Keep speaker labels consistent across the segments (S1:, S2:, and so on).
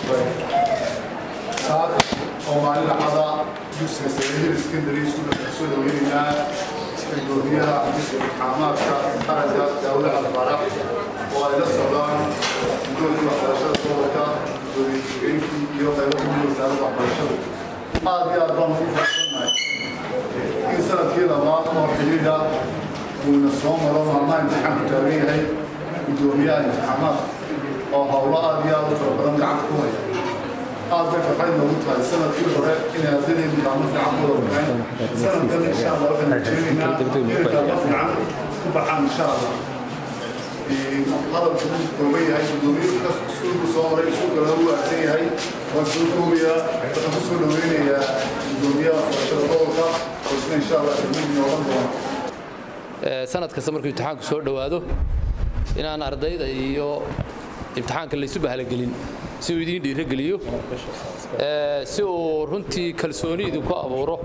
S1: saad oo maalin dhacada dugsiga sareehida secondary school waxaan soo dhaweynaynaa gudoomiyaha xafiiska imtixaamaadka qaranka daawud alfarax oo ay la socdaan guddoonka waxbarashada gobolka gudoomiye ku-xigeenkii iyo qaybo kamid wasaaradda waxbarashada aad iyo aad baan ugu faraxsannahay in sanadkii labaad oo xidhiidha uuna soo maro maalmaha imtixaanku taagan yahay gudoomiyaha imtixaamaadka oo howlo aad iyo aad u fara badan gacanta ku haya aad bay farxad noogu tahay sanadkii hore inay ardaydeenu gacmo fiican ku wada baxeen sanadkan insha allah waxaan rajeynaynaa inay gacmo fiican ku baxaan insha allah hadalku wuu kooban yahay gudoomiyuhu iskuulku soo maray iskuulkana wuu aagsan yahay waan soo koobayaa waxaan ku soo dhaweynayaa gudoomiyaha waxbarashada gobolka oo isna insha allah kelmid noogan doona
S2: sanad kasta markuu imtixaanku soo dhowaado inaan ardayda iyo imtixaanka laysu bahalagelin si uu idiin dhiirogeliyo si uu runtii kalsooni idinku abuuro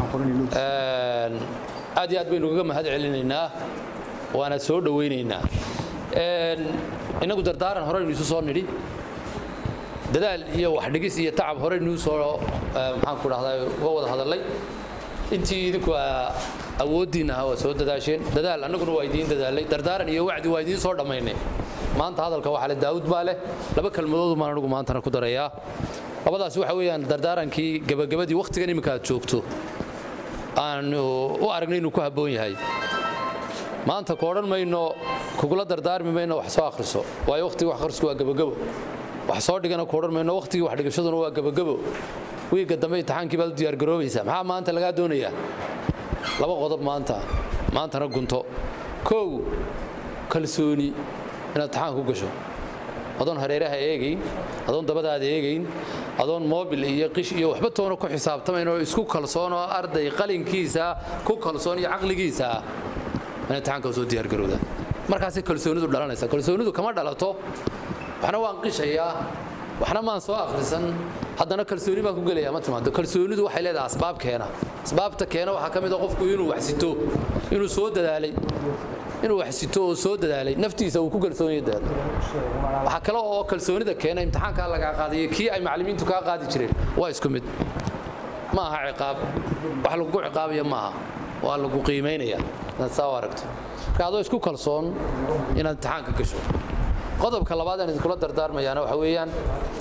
S2: aad iyo aad baynu ugaga mahad celinaynaa waana soo dhowaynaynaa innagu dardaaran horeynu isu soo nidhi dadaal iyo waxdhigis iyo tacab horeynuu soo maxaanku dhahdaa uga wada hadallay intii idinku awooddiinna ahaa waa soo dadaasheen dadaal annaguna waa idiin dadaalay dardaaran iyo wacdi waa idiin soo dhammaynay maanta hadalka waxaa le daawud baa leh laba kelmadoodu maan anigu maantana ku darayaa labadaas waxa weeyaan dardaarankii gabagabadii wakhtigan iminka aad joogto aanu u aragnay inuu ku habboon yahay maanta ku odhan mayno kugula dardaarmi mayno wax soo akhriso waayo wakhtigii wax akhrisku waa gabagabo wax soo dhigana ku odhan mayno wakhtigii wax dhigashaduna waa gabagabo wiigga dambe imtixaankii baad u diyaargaroobaysaa maxaa maanta lagaa doonayaa laba qodob maanta maantana gunto kow kalsooni inaad imtixaan ku gasho adoon hareeraha eegayn adoon dabadaada eegayn adoon moobil iyo qish iyo waxba toona ku xisaabtamayn oo isku kalsoon oo arday qalinkiisa ku kalsoon iyo caqligiisa ah inaad imtixaanka soo diyaargarowda markaasay kalsoonidu dhalanaysa kalsoonidu kama dhalato waxna waan qishayaa waxna maan soo akhrisan haddana kalsooni baan ku gelaya ma timaado kalsoonidu waxay leedahay asbaab keena asbaabta keena waxaa ka mid a qofku inuu waxsito inuu soo dadaalay inuu waxsito oo soo dadaalay naftiisa uu ku kalsoonaya dadaal waxaa kale oo kalsoonida keena imtixaankaa lagaa qaadayo kii ay macallimiintu kaa qaadi jireen waa isku mid ma aha ciqaab wax lagugu ciqaabaya maaha waa lagu qiimaynaya inaad saa u aragto marka adoo isku kalsoon inaad imtixaanka gasho qodobka labaad aan idinkula dardaarmayaana waxa weeyaan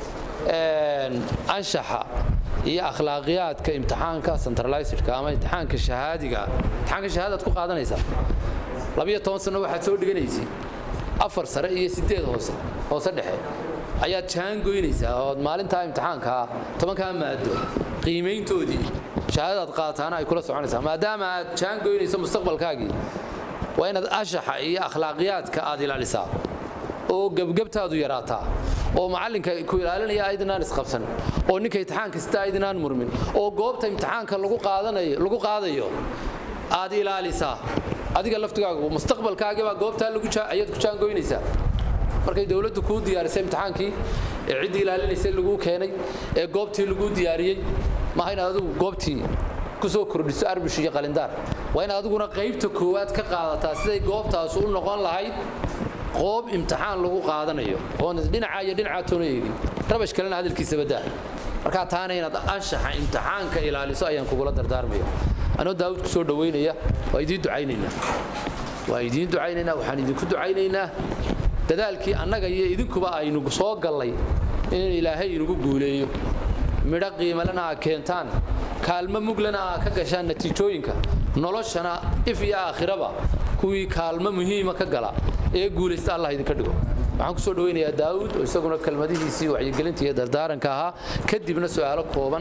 S2: anshaxa iyo akhlaaqiyaadka imtixaanka centralizedka ama imtixaanka shahaadiga imtixaanka shahaadaad ku qaadanaysaa labiyo toban sano waxaad soo dhiganaysay afar sare iyo sideed hoose hoose dhexe ayaad jaan goynaysaa ood maalintaa imtixaankaa tobankaa maado qiimayntoodii shahaadadaad qaataana ay kula soconaysaa maadaama aad jaan goynayso mustaqbalkaagii waa inaad anshaxa iyo akhlaaqiyaadka aad ilaalisaa oo gebgebtaadu yaraataa oo macallinka ku ilaalinaya aydinaan isqabsan oo ninka imtixaanka sita aydinaan murmin oo goobta imtixaanka lagu qaadanayo lagu qaadayo aad ilaalisaa adiga laftigaagu mustaqbalkaagii baa goobtaa lagu ayaad ku jaangoynaysaa markay dowladdu kuu diyaarisay imtixaankii ee ciddii ilaalinaysay laguu keenay ee goobtii laguu diyaariyey maaha inaad adigu goobtii ku soo kordhiso arbish iyo qalindaar waa in adiguna qaybta koowaad ka qaadataa siday goobtaas u noqon lahayd qoob imtixaan lagu qaadanayo oon dhinaca iyo dhinaca toona eegin rabash kalena hadalkiisa badaa markaa taana inaad anshaxa imtixaanka ilaaliso ayaan kugula dardaarmaya anoo daawud ku soo dhowaynaya waa idiin ducaynaynaa waa idiin ducaynaynaa waxaan idinku ducaynaynaa dadaalkii annaga iyo idinkuba aynu soo gallay in ilaahay inugu guuleeyo midho qiimalena aa keentaan kaalmo muglana aa ka gashaan natiijooyinka noloshana if iyo aakhiraba kuwii kaalmo muhiima ka gala ee guulaysta allah idinka dhigo waxaan ku soo dhawaynayaa daawud oo isaguna kelmadihiisii wacyigelinta iyo dardaaranka ahaa kadibna su'aalo kooban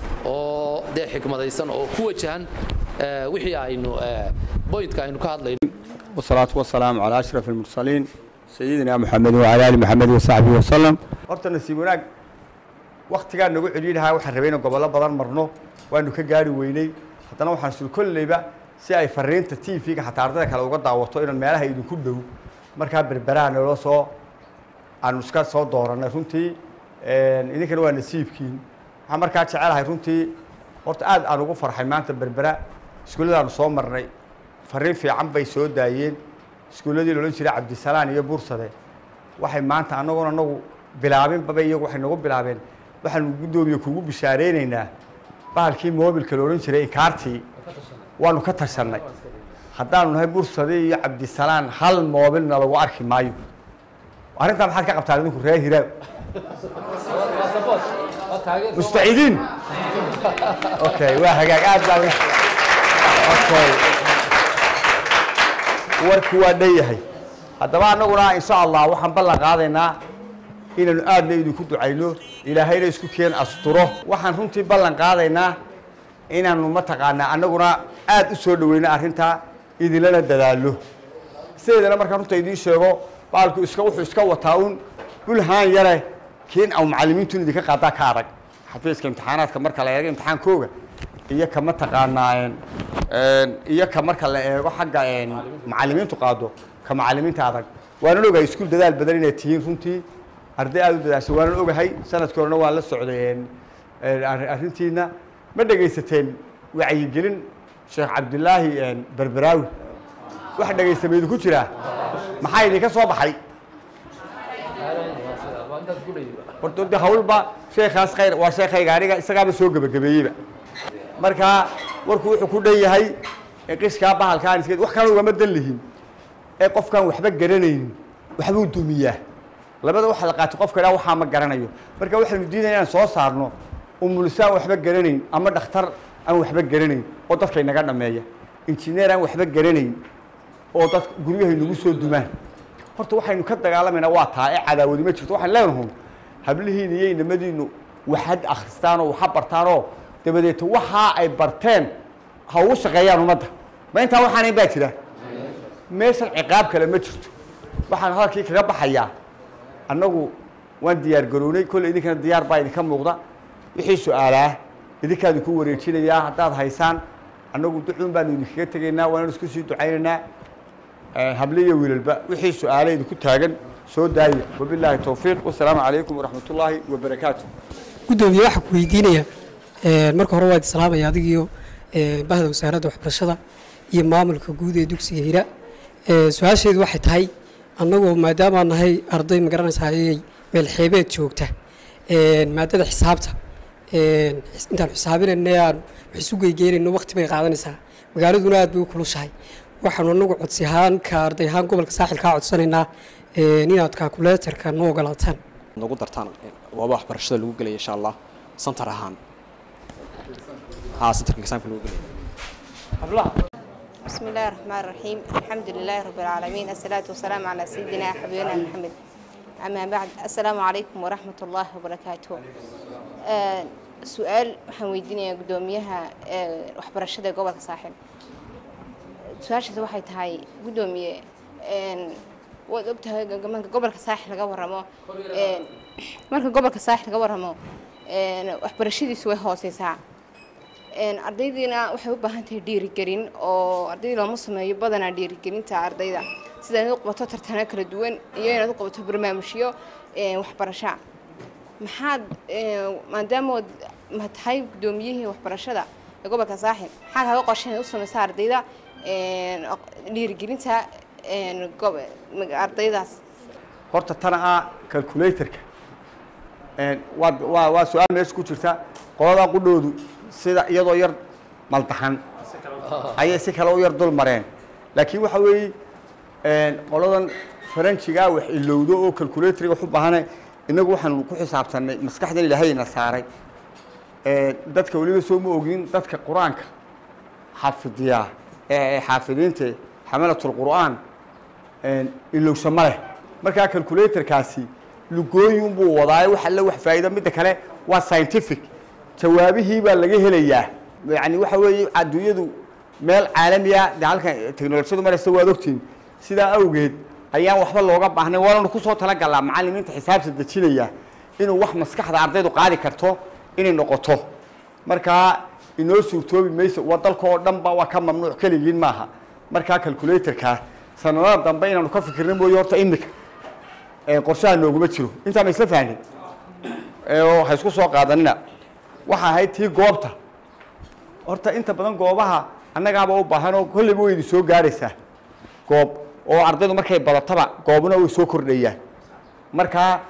S2: oo dee xikmadaysan oo ku wajahan wixii aynu boyntka aynu ka hadlayno
S3: والصلاة والسلام على أشرف المرسلين سيدنا محمد وعلى آل محمد وصحبه وسلم horta nasiib wanaag waktigaa nagu celinahaa waxaan rabay inaan gobollo badan marno waanu ka gaari weynay haddana waxaan sul kolleyba si ay fariinta t v-ga xataa ardada kale uga daawato inaan meelaha idinku dhow markaa berberaha naloo soo aanu iska soo dooranay runtii idinkana waa nasiibkiin waxaan markaa jecelahay runtii horta aad aan ugu farxay maanta berbera iskuulladaanu soo marnay fariin fiican bay soo daayeen iskuulladii loodhan jiray cabdisalaan iyo bursade waxay maanta annagoon annagu bilaabinbaba iyagu waxay nagu bilaabeen waxaanu guddoomiye kugu bishaareynayna bahalkii moobilka la odhan jiray inkaartii waanu ka tashannay haddaanu nahay mursade iyo cabdisalaan hal moobilna lagu arki maayo arrintaa maxaad ka qabtaan idinku reer hiraab mustaciidiin okay waa hagaag aad baa okay warku waa dhan yahay haddaba annaguna insha allah waxaan ballan qaadaynaa inaanu aadna idinku ducayno ilaahayna isku keen asturo waxaan runtii ballan qaadaynaa inaanu mataqaanaa annaguna aad u soo dhaweyno arrintaa idinlana dadaallo sideedana markaan runta idiin sheego baalku iska wuxuu iska wataa un bulhaan yare kiin au macallimiintu in idinka qaadaa ka adag xafiiska imtixaanaadka marka la eego imtixaankooga iyo ka mataqaanaa iyo ka marka la eego xagga macallimiintu qaado ka macallimiinta adag waanan ogahay iskuul dadaal badan inay tihiin runtii arday aada u dadaashay waanan ogahay sanadkii horena waan la socday arrintiina ma dhegaysateen wacyigelin sheekh cabdilaahi berberaawi wax dhegaysta ma idinku jiraa maxaa idinka soo baxay horta de hawlba sheekaas khayr waa sheekhayga aniga isagaaba soo gebagabeeyeyba marka warku wuxuu ku dhan yahay qiskaa bahalkaan iska wax kale ugama dan lihin ee qofkaan waxba garanaynin waxbuu dumiyaa labada waxa la qaatay qofka dhaa waxaa ma garanayo marka waxaynu diidaya inaan soo saarno umuliso aan waxba garanayn ama dhakhtar aan waxba garanayn oo dadka inaga dhameeya injineer aan waxba garanayn oo dad guryahay nagu soo dumaan horta waxaynu ka dagaalamaynaa waa taa ee cadaawadi ma jirto waxaan leenahay hablihiina iyo inamadiinu waxad akhristaanoo waxa bartaanoo dabadeeto waxaa ay barteen ha ugu shaqeeyaan ummadda ma intaa waxaanayn baa jira meeshan ciqaab kale ma jirto waxaan hadalkii kaga baxayaa annagu waan diyaar garownay kolley idinkana diyaar baa idinka muuqda wixii su-aalaa idinkaa idinku wareejinayaa haddaad haysaan annagu ducuun baanu idinkaga tegaynaa waananu isku sii ducaynaynaa hable iyo wiilalba wixii su-aale idinku taagan soo daaya wabilaahi towfiiq wasalaamu calaykum waraxmat ullaahi wabarakaatu
S4: guddoomiye waxaa ku weydiinaya marka hore waa idi salaamaya adigiyo bahda wasaaradda waxbarashada iyo maamulka guud ee dugsiga hira su-aasheedu waxay tahay annagoo maadaamaa nahay arday magaranaysaa ayay meel xeebeed joogta maadada xisaabta intaan xisaabinayna aan wax isu geygeynayno waqti bay qaadanaysaa magaaladuna aad bay u kulushahay waxaanu anagu codsi ahaan ka arday ahaan gobolka saaxil kaa codsanaynaa inaad kaakuleetarka noo ogolaataan
S5: nagu dartaan waaba waxbarashada lagu gelaya insha allah santar ahaan haa santarka exaamka lagu gelaya
S6: بسم الله الرحمن الرحيم الحمد لله رب العالمين الصلاة والسلام على سيدنا حبيبنا محمد أما بعد السلام عليكم ورحمة الله وبركاته آه سؤال waxaan weydiinayaa guddoomiyaha waxbarashada gobolka saaxil su-aashaas waxay tahay guddoomiye waad ogtahay marka gobolka saaxil laga waramo marka gobolka saaxil laga waramo waxbarashadiisu way hooseysaa ardaydiina waxay u baahan tahay dhiirigelin oo ardaydii looma sameeyo badanaa dhiirigelinta ardayda sida inaad u qabato tartano kala duwan iyo inaad u qabato barnaamijyo waxbarasha maxaad maadaamood ma tahay guddoomiyihii waxbarashada ee gobolka saaxil maxaa kaaga qorshe inaad u sameysa ardayda dhiirigelinta ardaydaas
S3: horta tana ah calculatorka waa waa waa su-aal meesha ku jirta qoladaa qudhoodu sida iyadoo yar maldaxan ayay si kale u yar dul mareen laakiin waxa weeye qoladan faranjigaa wax ilowdo oo calculatorga wax u baahane innagu waxaanu ku xisaabtanay maskaxdan ilaahayna saaray dadka weliba soo ma ogin dadka qur-aanka xafidiyaa ee xaafidiinta xamalatul qur'aan ilowsha ma leh markaa calculatorkaasi lugooyin buu wadaayo wax alle wax faa'iida midda kale waa scientific jawaabihii baa laga helayaa yani waxa weeye adduunyadu meel caalamiya de halkan teknolojiyadu maraysa waad ogtiin sidaa awgeed ayaan waxba looga baahnay waananu kusoo talagalnaa macallimiinta xisaabta dejinaya inuu wax maskaxda ardaydu qaadi karto inay noqoto markaa inoo suurtoobi mayso waa dalka oo dhan ba waa ka mamnuuc keligiin maaha markaa calculatorka sanadada dambe inaanu ka fikirna mooye horta imika qorshaha nooguma jiro intaa ma isla fahnin oo ha isku soo qaadanina waxa ahayd tii goobta horta inta badan goobaha annagaaba u baahan oo kolleyba way idin soo gaaraysaa goob oo ardaydu markay badataba goobna way soo kordhayaan markaa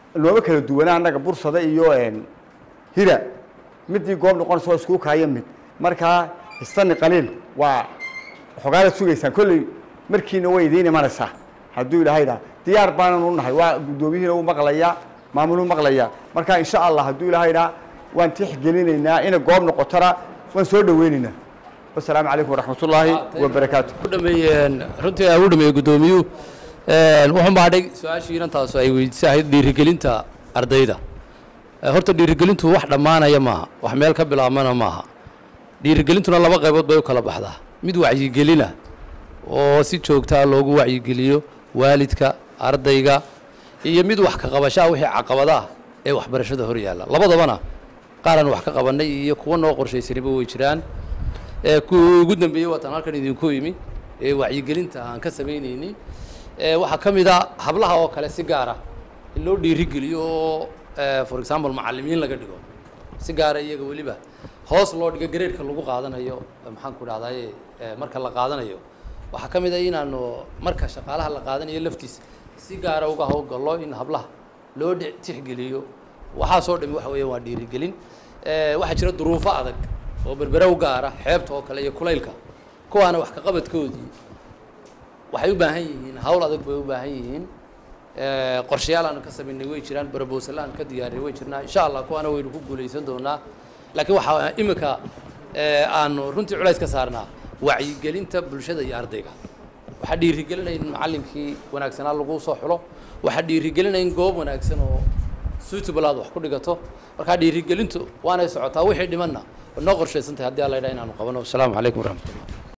S3: nooma kala duwana annaga bursada iyo hira midii goob noqonaysa waa iskuu kaayo mid markaa istani qaliil waa xogaala sugaysaan kolley markiina way idiin imanaysaa hadduu ilaahay dhaha diyaar baanan u nahay waa guddoomiyihiina u maqlayaa maamuluu maqlayaa marka insha allah hadduu ilaahay dhaha waan tixgelinaynaa inay goob noqotona waan soo dhaweynaynaa wasalaamu calaykum waraxmatullaahi wabarakaatu
S2: u dhameeyeen runtii aa u dhameeyey guddoomiyuhu wuxuu maadhay su-aashii inantaasu ay weydiisay ahayd dhiirigelinta ardayda Eh, horta dhiirigelintu wax dhammaanaya maaha wax meel ka bilaabmana maaha dhiirigelintuna laba qaybood bay u kala baxdaa mid wacyigelina oo si joogtaa loogu wacyigeliyo waalidka ardayga iyo mid wax ka qabashaa wixii caqabadaah ee waxbarashada hor yaalla labadabana qaaraan wax ka qabannay iyo kuwa noo qorshaysaniba way jiraan ee kuwii ugu dambeeyey waatan halkan idinku yimi ee wacyigelinta aan ka samaynayni ee waxaa ka mid a hablaha oo kale si gaara in loo dhiirigeliyo oo eh, for example macallimiin laga dhigo si gaara iyaga weliba hoos loo dhigo gareedka lagu qaadanayo eh, maxaan ku dhahdaye eh, marka la qaadanayo waxaa ka mid a inaanu marka shaqaalaha la qaadanayo laftiisa si gaara uga howlgallo in hablaha loo dhe- tixgeliyo waxaasoo dhami waxa weeyaan waa dhiirigelin Eh, waxaa jira duruufo adag oo berbere u gaara xeebta oo kale iyo kulaylka kuwaana wax ka qabadkoodii waxay u baahan yihiin hawl adag bay u baahan yihiin Eh, qorshayaal aan ka samaynay way jiraan barabowsal aan ka diyaarinay way jirnaa insha allah kuwaana waynu ku guulaysan doonaa laakiin waxaa imika eh, aanu runtii culays ka saarnaa wacyigelinta bulshada iyo ardayga waxaa dhiirigelinaya in macallinkii wanaagsanaa lagu soo xulo waxaa dhiirigelinaya in goob wanaagsan oo suitable aad wax ku dhigato markaa dhiirigelintu waanay socotaa wixii dhimanna waa noo qorshaysan tahay haddii alla yidhaha inaanu qabano wasalaamu calaykum waraxmatullah